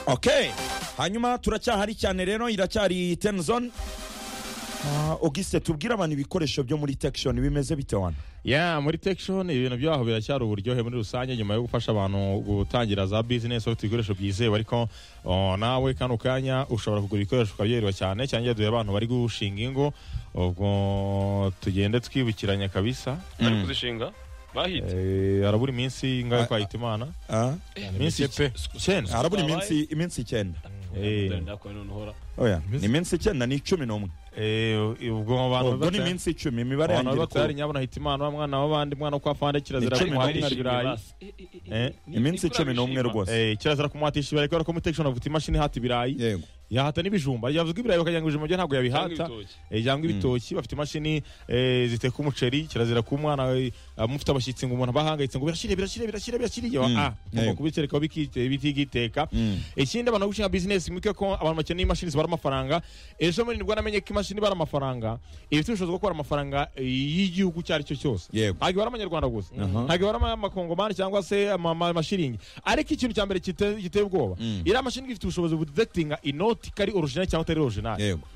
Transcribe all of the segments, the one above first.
ok hanyuma turacyahari cyane rero iracyari teni zone ogisite tubwire abantu ibikoresho byo muri tekishoni bimeze bite wana ya muri tekishoni ibintu byaho biracyari uburyohe muri rusange nyuma yo gufasha abantu gutangira za bizinesi bafite ibikoresho byizewe ariko oh, nawe kano kanya ushobora kugura ibikoresho ukabyerwa cyane cyangwa iyo duhe abantu bari gushinga ingo ubwo tugende twibukiranya kabisa bari kuzishinga bahite Eh, harabura iminsi ingahe kwahita imana Ah, iminsi pe. icyenda harabura iminsi iminsi icyenda Eh. ndakuwe none uhora oya ni iminsi icyenda ni cumi n'umwe Eh, ubwo mu bantu ubwo ni bata- iminsi icumi imibare abantu yangira batari uko nyabona hita imana wa mwana w'abandi mwana wo kwa fande kirazira Ni cumi kumwatisha Barishimye ibirayi basi. Eh, eh, eh, Eh, ni- iminsi nibura cumi n'umwe bishima. rwose Eh, kirazira kumwatisha ibirayi kubera ko mutekishoni avuga imashini ihata ibirayi yego yahata n'ibijumba yavuga ibirayi bakagira ngo ibijumba byo ntabwo Cyangwa yabihata ibitoki. Eh, cyangwa ibitoki bafite imashini eh, ziteka umuceri kirazira ku mwana eh, mufite abashyitsi ngo umuntu abahangayitse ngo birashyire birashyire birashyire birashyire Mm, yego. ah ngomba kubiterekaho bikite- bitigiteka Mm. ikindi abantu bari gushinga bizinesi mwibuke ko abantu bakeneye imashini zibara amafaranga ejo muri nibwo namenye ko imashini ibara amafaranga ifite ubushobozi bwo kubara amafaranga eh, y'igihugu icyo ari cyo cyose Yego. ntabwo ibara amanyarwanda gusa ntabwo ibara ama- amakongomani cyangwa se ama- ama- amashiringi ariko ikintu cya mbere gite- giteye ubwoba Mm. iriya mashini iba ifite ubushobozi budetekitinga inoti ko ari original cyangwa atari original yego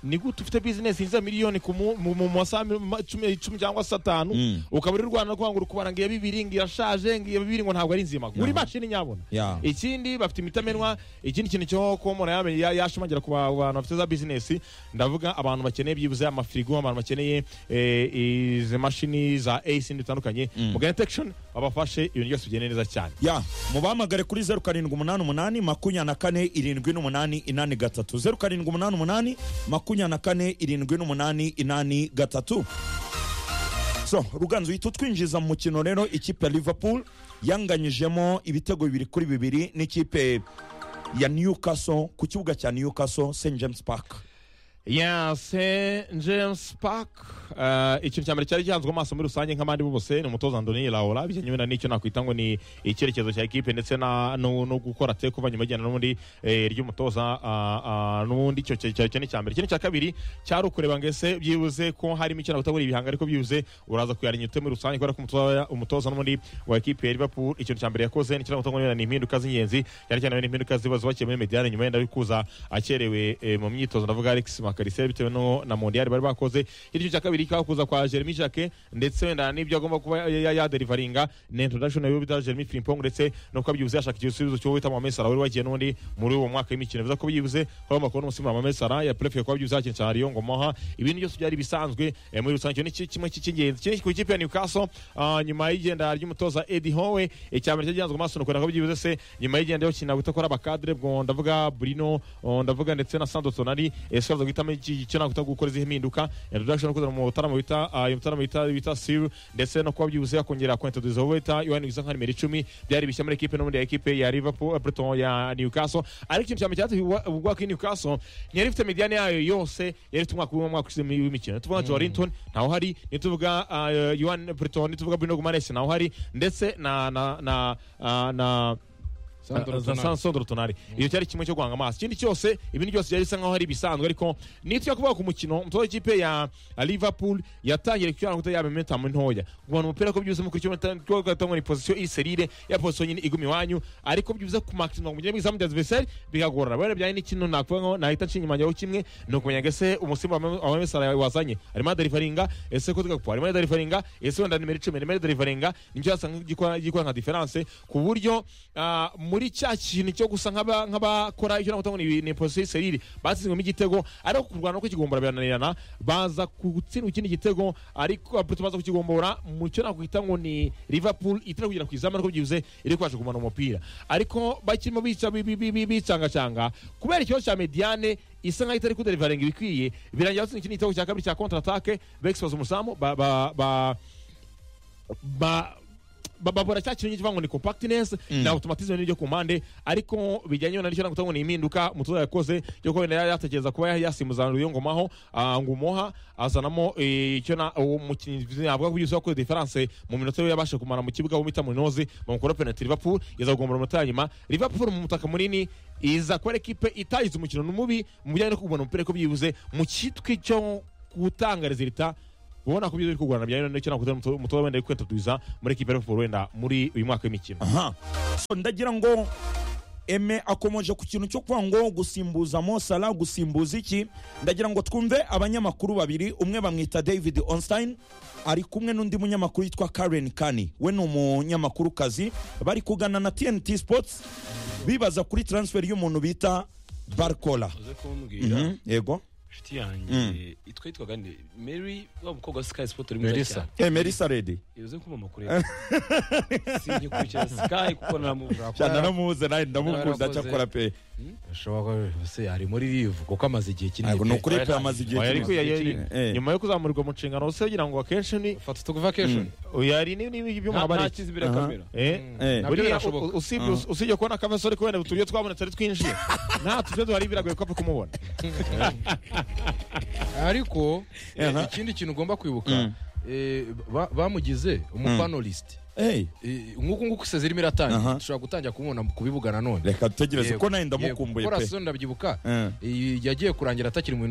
ni gute ufite bizinesi yinjiza miliyoni ku mu- mu- mu masaha mi- ma- cumi icumi cyangwa se atanu Mm. ukaba uri rwanda rwanga uri kubara ngo iya bibiri ngo irashaje ngo iya bibiri ngo ntabwo ari nzima gura imashini nyabona Ya. ikindi bafite imitamenwa ikindi kintu cyo kuba umuntu yamenye- ya- yashimangira ku ba- bantu bafite za bizinesi ndavuga abantu bakeneye byibuze amafirigo abantu bakeneye eh, izi mashini za ace n'ibindi bitandukanye mugane tekishoni babafashe ibintu byose bigende neza cyane ya mubahamagare kuri zeru karindwi umunani umunani makumyabiri na kane irindwi n'umunani inani gatatu zeru karindwi umunani umunani makumyabiri na kane irindwi n'umunani inani gatatu so ruganzu uhita utwinjiza mu mukino rero ikipe ya liverpool yanganyijemo ibitego bibiri kuri bibiri n'ikipe ya newcastle ku kibuga cya newcastle st james park ya se james park eh, ikintu cya mbere cyari gihanzwe amaso muri rusange nk'abandi bose ni umutoza andoni laura bijyanye na n'icyo nakwita ngo ni icyerekezo cya ekipe ndetse na- no no gukora te kuva nyuma igenda n'ubundi eh, ry'umutoza ah, ah, n'ubundi icyo cya- cya- cyo ni icya mbere ikindi cya kabiri cyari ukureba ngo ese byibuze ko harimo icyo nakwita ngo ni ibihanga ariko byibuze uraza kuyarinya ute muri rusange kubera ko umutoza- umutoza n'ubundi wa ekipe ya liverpool ikintu cya mbere yakoze ni icyo nakwita ngo ni ni impinduka z'ingenzi cyane cyane ni impinduka ziba zubakiye muri mediyane nyuma yenda kuza akerewe eh, mu myitozo ndavuga Alex Makarisere bitewe no na Mondial bari bakoze igice cya kabiri kikaba kuza kwa Jeremy Jacquet ndetse wenda n'ibyo agomba kuba ya- ya- yaderivaringa na introduction yo bita Jeremy Frimpong ndetse no kuba byibuze yashaka igisubizo cyo wita Mohamed Salah wari wagiye n'undi muri uwo mwaka w'imikino bivuze ko byibuze hagomba kubona umusimbura Mohamed Salah ya prefe kuba byibuze yakinira Ariyo Ngomoha ibintu byose byari bisanzwe eh, muri rusange icyo ni ki- kimwe cy'ingenzi ikindi ku ikipe ya Newcastle ah, nyuma y'igenda ry'umutoza Eddie Howe icyambere cyagihanzwe amaso no kubona ko byibuze se nyuma y'igenda yo kinira gutakora abakadre bwo ndavuga Bruno oh, ndavuga ndetse na Sandro Tonali ese bavuga guhitamo iki- icyo nakwita gukora izihe impinduka introduction yo kuzana mu butaramo bita ah, iyo mutaramo bita bita Sir ndetse no kuba byibuze yakongera kwintroduce uwo bita Yohan Gisa nka nimero 10 byari bishya muri equipe n'ubundi ya equipe ya Liverpool Everton ya Newcastle ariko ikintu cyane cyatse ubwo ko Newcastle ntiyari ifite mediane yayo yose yari ifite umwaka umwe umwaka ushize w'imikino tuvuga Joe Linton ntaho hari nituvuga Yohan Everton nituvuga Bruno Guimaraes ntaho hari ndetse na na na ah, na Sandro Ah, za- Tonali. Sandro Tonali iyo cyari kimwe cyo guhanga amaso ikindi cyose ibindi byose byari bisa nkaho ari ibisanzwe ariko nitujya kuvuga ku mukino umutoza w'ikipe ya ya Liverpool yatangiye kucyana kuta yaba momentum ntoya guhana umupira ko byuze mu kuri kimwe gatangwa ni position iserire ya position nyine iguma iwanyu ariko byuze ku maximum kugira ngo izamu bya adversary bigagorana bene byari n'ikintu nakuvuga ngo nahita nshinga imanyaho kimwe ni ukumenya ngo ese umusimba wa Mesara wazanye arimo aderivaringa ese ko tugakupa arimo aderivaringa ese wenda nimero icumi arimo aderivaringa nicyo yasanga gikora gikora nka diferanse ku buryo ah, muri cya kintu cyo gusa nk'aba- nk'abakora icyo nakuvuga ngo ni- ni position iserire batsinzwemo igitego ariko kurwana ko kigombora birananirana baza gutsindwa ikindi gitego ariko Aputo baza kukigombora mu cyo nakwita ngo ni Liverpool itari kugera ku izamu ariko byibuze iri kwaje kugumana umupira ariko bakirimo bica bi- bi- bi- bi- bicangacanga kubera ikibazo cya Mediane isa nkaho itari kuderivaringa ibikwiye birangira batsinda ikindi gitego cya kabiri cya contre attaque bexipoza umuzamu ba ba ba ba ba- babura cya kintu kivuga ngo ni compactness na automatism n'ibyo ku mpande ariko bijyanye na nicyo nakuvuga ngo ni impinduka umutoza yakoze cyo kuba wenda yatekereza kuba yasimbuza Ruyo Ngomaho ah, ngo umuha azanamo eh, icyo na uwo mukinnyi navuga ko byose yakoze difference mu minota ye yabashe kumara mu kibuga bita Munozi bamukora penalty Liverpool yaza kugombora umunota wa nyuma Liverpool mu mutaka munini iza kuba ari ekipe itagize umukino ni mubi mu bijyanye no kubona umupira ko byibuze mu kitwe cyo gutanga resultat ubona ko ibyo biri kugurana bijyanye n'icyo nakuze umutoza wenda ari kwitatubiza muri ekipe ya Liverpool wenda muri uyu mwaka w'imikino aha so ndagira ngo eme akomeje ku kintu cyo kuvuga ngo gusimbuza mosala gusimbuza iki ndagira ngo twumve abanyamakuru babiri umwe bamwita david onstein ari kumwe n'undi munyamakuru yitwa karen kani we ni umunyamakuru kazi bari kugana na tnt sports bibaza kuri transfer y'umuntu bita barcola uze kumbwira Mhm, yego inshuti yanjye itwa yitwaga nde mary wa mukobwa wa sky sport uri Melissa. mwiza cyane emerisa redi uze kumamakureba singikurikira sky kuko naramubura naramuze nawe ndamukunda Warakoze. cyakora pe ashobora kuba se ari muri rivu kuko amaze igihe kinini Ntabwo ni ukuri pe amaze igihe Oya, ariko kinini. yari- yari- Eh. nyuma yo kuzamurirwa mu nshingano se ugira ngo akenshi ni fata utukuva kesho oya, hari n'ibindi byuma nta habariki kizibira Aha. kamera Eh? Eh. Nabyo buriya birashoboka. u- usibye usibye kubona kavesore kubera uturyo twabonetse ari twinshi nta turyo duhari biragoye ko apfa kumubona ariko eh, Aha. ikindi kintu ugomba kwibuka Mm. eh, ba- bamugize umupanorist Hey, Eh, nk'uku nguku seze irimo iratangira Aha. dushobora gutangira kumubona ku bibuga nanone reka dutegereze Yego, ko nawe yego. ndamukumbuye Kuko pe Rason ndabyibuka Eh. eh, yagiye kurangira atakiri mu bintu